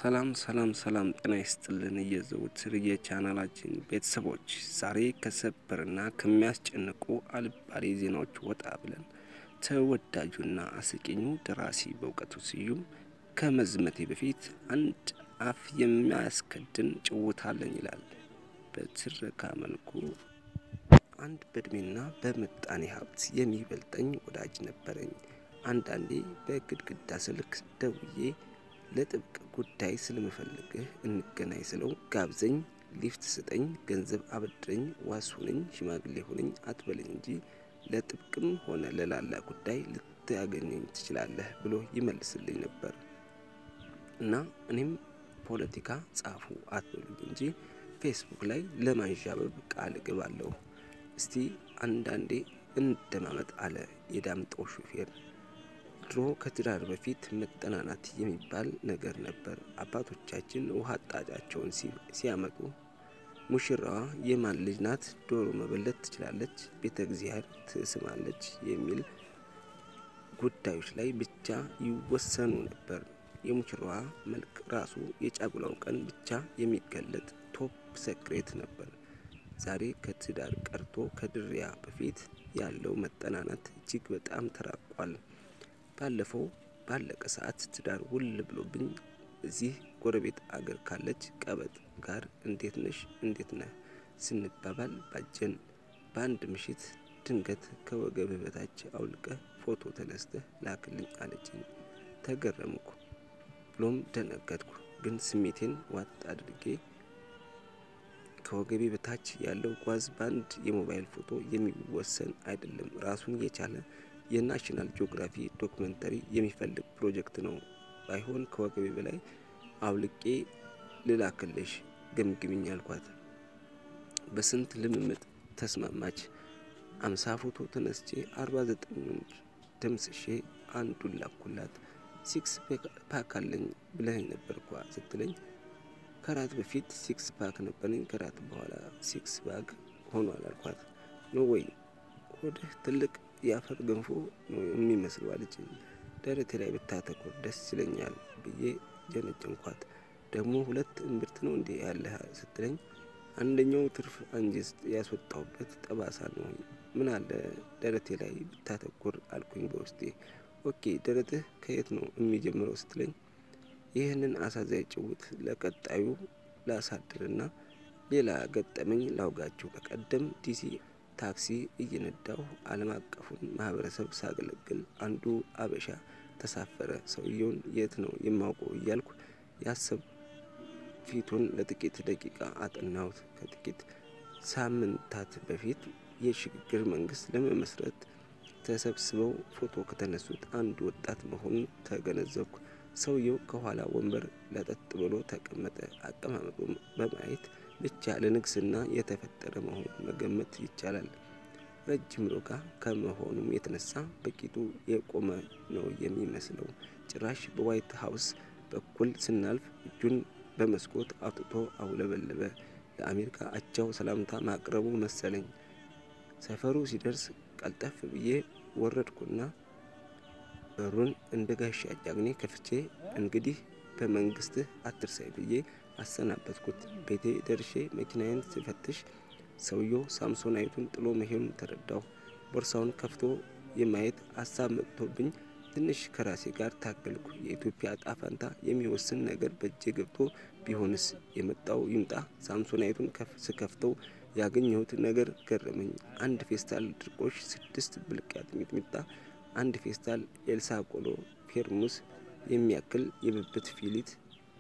ሰላም ሰላም ሰላም ጤና ይስጥልን የዘወትር የቻናላችን ቤተሰቦች ዛሬ ከሰበርና ከሚያስጨንቁ አልባሌ ዜናዎች ወጣ ብለን ተወዳጁና አስቂኙ ደራሲ በእውቀቱ ስዩም ከመዝመቴ በፊት አንድ አፍ የሚያስከድን ጭውውት አለኝ ይላል። በትረካ መልኩ አንድ በእድሜና በምጣኔ ሀብት የሚበልጠኝ ወዳጅ ነበረኝ። አንዳንዴ በግድግዳ ስልክ ደውዬ ለጥብቅ ጉዳይ ስለምፈልግህ እንገናኝ ስለው ጋብዘኝ፣ ሊፍት ስጠኝ፣ ገንዘብ አበድረኝ፣ ዋስ ሁነኝ፣ ሽማግሌ ሁነኝ አትበለኝ እንጂ ለጥብቅም ሆነ ለላላ ጉዳይ ልታገኘኝ ትችላለህ ብሎ ይመልስልኝ ነበር እና እኔም ፖለቲካ ጻፉ አትበሉኝ እንጂ ፌስቡክ ላይ ለማንዣበብ ቃል እገባለሁ። እስቲ አንዳንዴ እንደማመጥ አለ የዳምጠው ሹፌር። ድሮ ከትዳር በፊት መጠናናት የሚባል ነገር ነበር። አባቶቻችን ውሃ አጣጫቸውን ሲያመጡ ሙሽራዋ የማን ልጅ ናት? ዶሮ መበለት ትችላለች፣ ቤተ እግዚአብሔር ትስማለች የሚል ጉዳዮች ላይ ብቻ ይወሰኑ ነበር። የሙሽራዋ መልክ ራሱ የጫጉላው ቀን ብቻ የሚገለጥ ቶፕ ሰክሬት ነበር። ዛሬ ከትዳር ቀርቶ ከድሪያ በፊት ያለው መጠናናት እጅግ በጣም ተራቋል። ባለፈው ባለቀ ሰዓት ትዳር ውል ብሎብኝ እዚህ ጎረቤት አገር ካለች ቀበጥ ጋር እንዴት ነሽ እንዴት ነህ ስንባባል ባጀን። በአንድ ምሽት ድንገት ከወገብህ በታች አውልቀህ ፎቶ ተነስተህ ላክልኝ አለችኝ። ተገረምኩ ብሎም ደነገጥኩ። ግን ስሜቴን ዋጥ አድርጌ ከወገቤ በታች ያለው ጓዝ በአንድ የሞባይል ፎቶ የሚወሰን አይደለም። ራሱን የቻለ የናሽናል ጂኦግራፊ ዶክመንተሪ የሚፈልግ ፕሮጀክት ነው። ባይሆን ከወገቤ በላይ አውልቄ ልላክልሽ ገምግሚኝ አልኳት። በስንት ልምምጥ ተስማማች። አምሳ ፎቶ ተነስቼ አርባ ዘጠኙን ደምስሼ አንዱን ላኩላት። ሲክስ ፓክ አለኝ ብለኸኝ ነበር እኳ ስትለኝ ከራት በፊት ሲክስ ፓክ ነበረኝ ከራት በኋላ ሲክስ ፓክ ሆኗል አልኳት። ኖ ወይ ሆድህ ትልቅ የአፈር ገንፎ ነው የሚመስለው አለችኝ። ደረቴ ላይ ብታተኮር ደስ ይለኛል ብዬ ጀነጨንኳት። ደግሞ ሁለት እምብርት ነው እንዴ ያለህ ስትለኝ አንደኛው ትርፍ አንጀት ያስወጣሁበት ጠባሳ ነው። ምን አለ ደረቴ ላይ ብታተኮር አልኩኝ በውስጤ። ኦኬ ደረትህ ከየት ነው የሚጀምረው ስትለኝ ይህንን አሳዛኝ ጭውት ለቀጣዩ ላሳድርና ሌላ ገጠመኝ ላውጋችሁ። በቀደም ዲሲ ታክሲ እየነዳሁ ዓለም አቀፉን ማህበረሰብ ሳገለግል አንዱ አበሻ ተሳፈረ። ሰውየውን የት ነው የማውቀው እያልኩ ያሰብ ፊቱን ለጥቂት ደቂቃ አጠናሁት። ከጥቂት ሳምንታት በፊት የሽግግር መንግስት ለመመስረት ተሰብስበው ፎቶ ከተነሱት አንድ ወጣት መሆኑን ተገነዘብኩ። ሰውየው ከኋላ ወንበር ለጠጥ ብሎ ተቀመጠ። አቀማመጡ በማየት ብቻ ለንግስና የተፈጠረ መሆኑን መገመት ይቻላል። ረጅም ሎጋ ከመሆኑም የተነሳ በቂጡ የቆመ ነው የሚመስለው። ጭራሽ በዋይት ሀውስ በኩል ስናልፍ እጁን በመስኮት አውጥቶ አውለበለበ። ለአሜሪካ አቻው ሰላምታ ማቅረቡ መሰለኝ። ሰፈሩ ሲደርስ ቀልጠፍ ብዬ ወረድኩና በሩን እንደ ጋሻ ጃግኔ ከፍቼ እንግዲህ በመንግስትህ አትርሳይ ብዬ አሰናበትኩት። ቤቴ ደርሼ መኪናዬን ስፈትሽ ሰውየው ሳምሶናይቱን ጥሎ መሄዱን ተረዳሁ። ቦርሳውን ከፍቶ የማየት ሀሳብ መጥቶብኝ ትንሽ ከራሴ ጋር ታገልኩ። የኢትዮጵያ ዕጣ ፈንታ የሚወስን ነገር በእጄ ገብቶ ቢሆንስ? የመጣው ይምጣ። ሳምሶናይቱን ስከፍተው ያገኘሁት ነገር ገረመኝ። አንድ ፌስታል ድርቆሽ፣ ስድስት ብልቃጥ ሚጥሚጣ፣ አንድ ፌስታል ኤልሳ ቆሎ፣ ፌርሙስ የሚያክል የብብት ፊሊት፣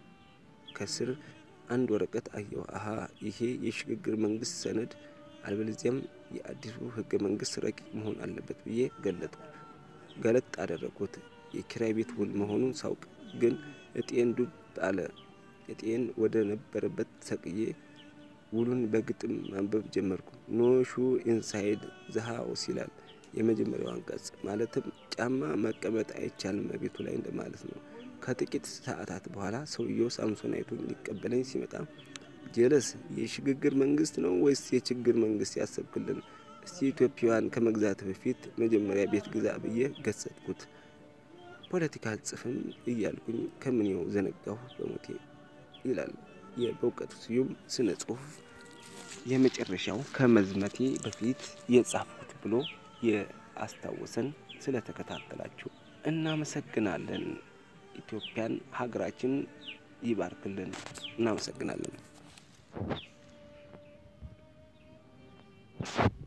ከስር አንድ ወረቀት አየሁ። አሀ ይሄ የሽግግር መንግስት ሰነድ አልበለዚያም የአዲሱ ህገ መንግስት ረቂቅ መሆን አለበት ብዬ ገለጥኩ። ገለጥ አደረግኩት። የኪራይ ቤት ውል መሆኑን ሳውቅ ግን እጤን ዱብ አለ። እጤን ወደ ነበረበት ሰቅዬ ውሉን በግጥም ማንበብ ጀመርኩ። ኖ ሹ ኢንሳይድ ዘ ሃውስ ይላል የመጀመሪያው አንቀጽ። ማለትም ጫማ መቀመጥ አይቻልም ቤቱ ላይ እንደማለት ነው። ከጥቂት ሰዓታት በኋላ ሰውየው ሳምሶናይቱን ሊቀበለኝ ሲመጣ ጀለስ የሽግግር መንግስት ነው ወይስ የችግር መንግስት ያሰብክልን? እስቲ ኢትዮጵያውያን ከመግዛት በፊት መጀመሪያ ቤት ግዛ ብዬ ገሰጥኩት። ፖለቲካ አልጽፍም እያልኩኝ ከምኔው ዘነጋሁ በሞቴ። ይላል የበእውቀቱ ስዩም ስነ ጽሁፍ የመጨረሻው ከመዝመቴ በፊት የጻፍኩት ብሎ የአስታወሰን ስለተከታተላችሁ እናመሰግናለን። ኢትዮጵያን ሀገራችን ይባርክልን። እናመሰግናለን።